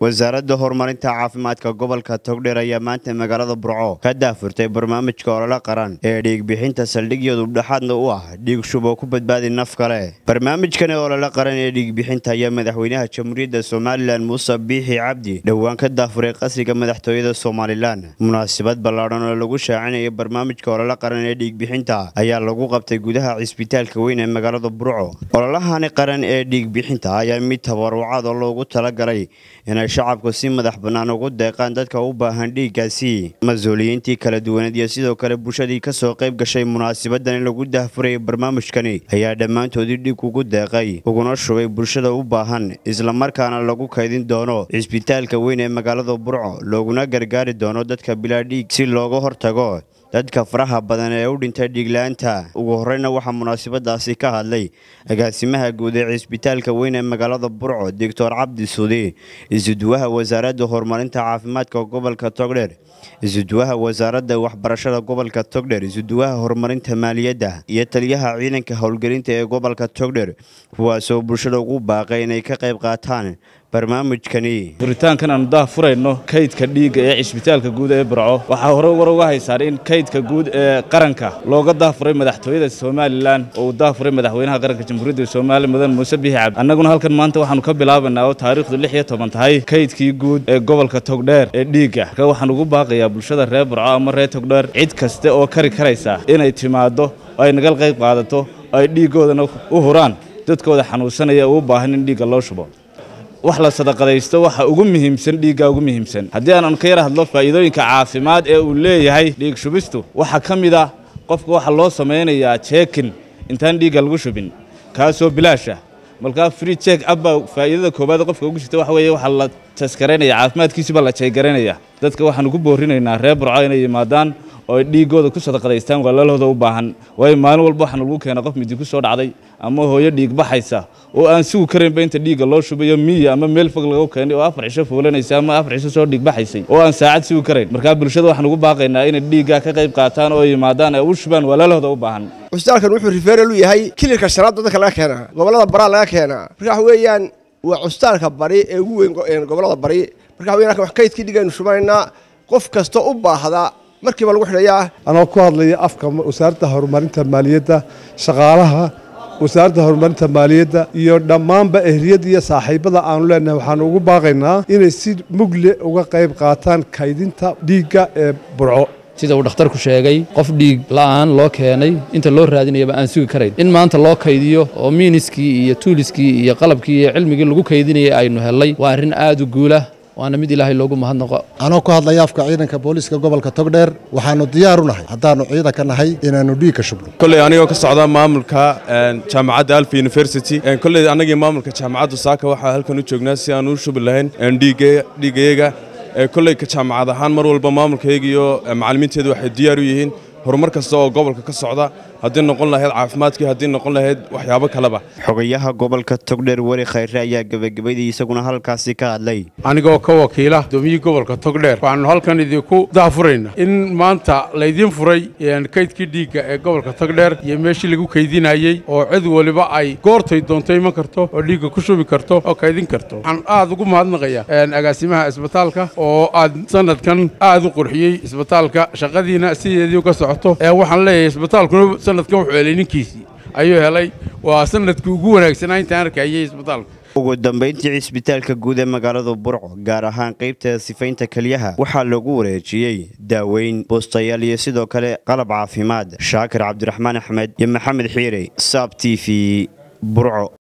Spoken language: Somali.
wasaaradda horumarinta caafimaadka gobolka togdheer ayaa maanta magaalada burco ka daafurtay barnaamijka olole qaran ee dhiigbixinta saldhigyadu dhexaadna u ah dhiig shub oo ku badbaadi naf kale barnaamijkani olole qaran ee dhiigbixinta ayaa madaxweynaha jamhuuriyadda somalilan muuse biixi cabdi dhowaan ka daafuray qasriga madaxtooyada somalilan munaasabad ballaadhan oo lagu shaacinaya barnaamijka olole qaran ee dhiigbixinta ayaa lagu qabtay gudaha cisbitaalka weyn ee magaalada burco ololahani qaran ee dhiigbixinta ayaa mid tabarucaad oo loogu talagalay inay shacabku si madax bannaan ugu deeqaan dadka u baahan dhiiggaasi mas-uuliyiintii kala duwaneed iyo sidoo kale bulshadii ka soo qayb gashay munaasabadani lagu daahfurayay barnaamijkani ayaa dhammaantoodii dhig ugu deeqay uguna shubay bulshada u baahan islamarkaana lagu kaydin doono cisbitaalka weyn ee magaalada burco looguna gargaari doono dadka bilaa dhiig si looga hortago dadka faraha badan ee u dhintay dhiigla-aanta ugu horeyna waxaa munaasabadaasi ka hadlay agaasimaha guud ee cisbitaalka weyn ee magaalada burco doctor cabdi suudi isuduwaha wasaaradda horumarinta caafimaadka gobolka togdheer isuduwaha wasaaradda waxbarashada gobolka togdheer isuduwaha horumarinta maaliyadda iyo taliyaha ciidanka howlgelinta ee gobolka togdheer kuwaasoo bulshada ugu baaqay inay ka qayb qaataan barnaamijkani furitaankan aanu daahfurayno kaydka dhiigga ee cisbitaalka guud ee burco waxaa hore war uga haysaan in kaydka guud ee qaranka looga daahfuray madaxtooyada somalilan oo uu daahfuray madaxweynaha qaranka jamhuuriyadda soomaaliya mudan muuse biixi cabdi annaguna halkan maanta waxaanu ka bilaabanaa oo taariikhdu lix iyo toban tahay kaydkii guud ee gobolka togdheer ee dhiigga marka waxaan ugu baaqayaa bulshada reer burco ama reer togdheer cid kaste oo kari karaysa inay timaaddo oo ay nagal qayb qaadato oo ay dhiiggoodana u huraan dadkooda xanuunsanaya oo u baahan in dhiigga loo shubo wax la sadaqadaysto waxa ugu muhiimsan dhiigga ugu muhiimsan haddii aanan ka yar hadlo faa'iidooyinka caafimaad ee uu leeyahay dhiig shubistu waxaa ka mid ah qofka waxaa loo samaynayaa jeekin intaan dhiigga lagu shubin kaasoo bilaasha markaa free check abbaa faa'iidada koowaad qofka ugu jirta waxa weeye waxaa la taskaraynaya caafimaadkiisuba la jeegaraynaya dadka waxaanu ku boorinaynaa reer burco inay yimaadaan oo ay dhiiggooda ku sadaqadaystaan walaalahooda u baahan waayo maalin walba waxaana lagu keena qof midi ku soo dhacday ama hooyo dhiig baxaysa oo aan sugi karaynba inta dhiigga loo shubayo miya ama meel fog laga keenay oo afar cisho foolanaysa ama afar cisho soo dhiig baxaysay oo aan saacad sugi karayn markaa bulshada waxaan ugu baaqaynaa inay dhiiggaa ka qayb qaataan oo yimaadaan ay u shubaan walaalahooda u baahan cusbitaalkan wuxuu rifeeral u yahay kilirka shanaad dadka laga keenaa gobollada baraa laga keenaa marka waxa weeyaan waa cusbitaalka bari ee ugu weyn gobollada bari marka waxa weyan wax kaydkii dhigaynu shubaynaa qof kasta u baahda markiiba lagu xidhayaa anoo ku hadlaya afka wasaaradda horumarinta maaliyadda shaqaalaha wasaaradda horumarinta maaliyadda iyo dhammaanba ehliyadda iyo saaxiibada aanu leenahay waxaanu ugu baaqaynaa inay si mugle uga qayb qaataan kaydinta dhiigga ee burco sida uu dhakhtarku sheegay qof dhiig la'aan loo keenay inta loo raadinayaba aan sugi karayn in maanta loo kaydiyo oo miiniskii iyo tuuliskii iyo qalabkii iyo cilmigii lagu kaydinayay aynu hellay waa arrin aad u guula waana mid ilaahay loogu mahadnaqo anoo ku hadlaya afka ciidanka booliiska gobolka togdheer waxaannu diyaar u nahay haddaannu ciidanka nahay inaannu dhiig ka shubno kolley anigoo ka socda maamulka jaamacadda alfa university kolley annagii maamulka jaamacaddu saaka waxaa halkan u joognaa si aan u shubi lahayn dhiigayaga kolley ka jaamacad ahaan mar walba maamulkayga iyo macallimiinteedu waxay diyaar u yihiin horumar kasta oo gobolka ka socda haddii noqon lahayd caafimaadkii haddii noqon lahayd waxyaabo kaleba xogayaha gobolka togdheer weli khayre ayaa gebagabadii isaguna halkaasi ka hadlay anigoo ka wakiila gudoomiyii gobolka togdheer waxaannu halkan idinku daafurayna in maanta laydiin furay kaydkii dhiigga ee gobolka togdheer iyo meeshii lagu kaydinayey oo cid waliba ay goortay doonto iman karto oo dhiigga ku shubi karto oo kaydin karto waxaan aad ugu mahadnaqayaa agaasimaha isbitaalka oo aad sanadkan aad u qurxiyey isbitaalka shaqadiina sideedii uga socoto waxaan leeyahay isbitaalkuna sanadkan wuxuu helay ninkiisii ayuu helay waa sanadkii ugu wanaagsanaa intaan arkayay isbitaalka ugu dambayntii cisbitaalka guud ee magaalada burco gaar ahaan qaybta sifaynta keliyaha waxaa lagu wareejiyey daaweyn boostayaal iyo sidoo kale qalab caafimaad shaakir cabdiraxmaan axmed iyo maxamed xiire saab t v burco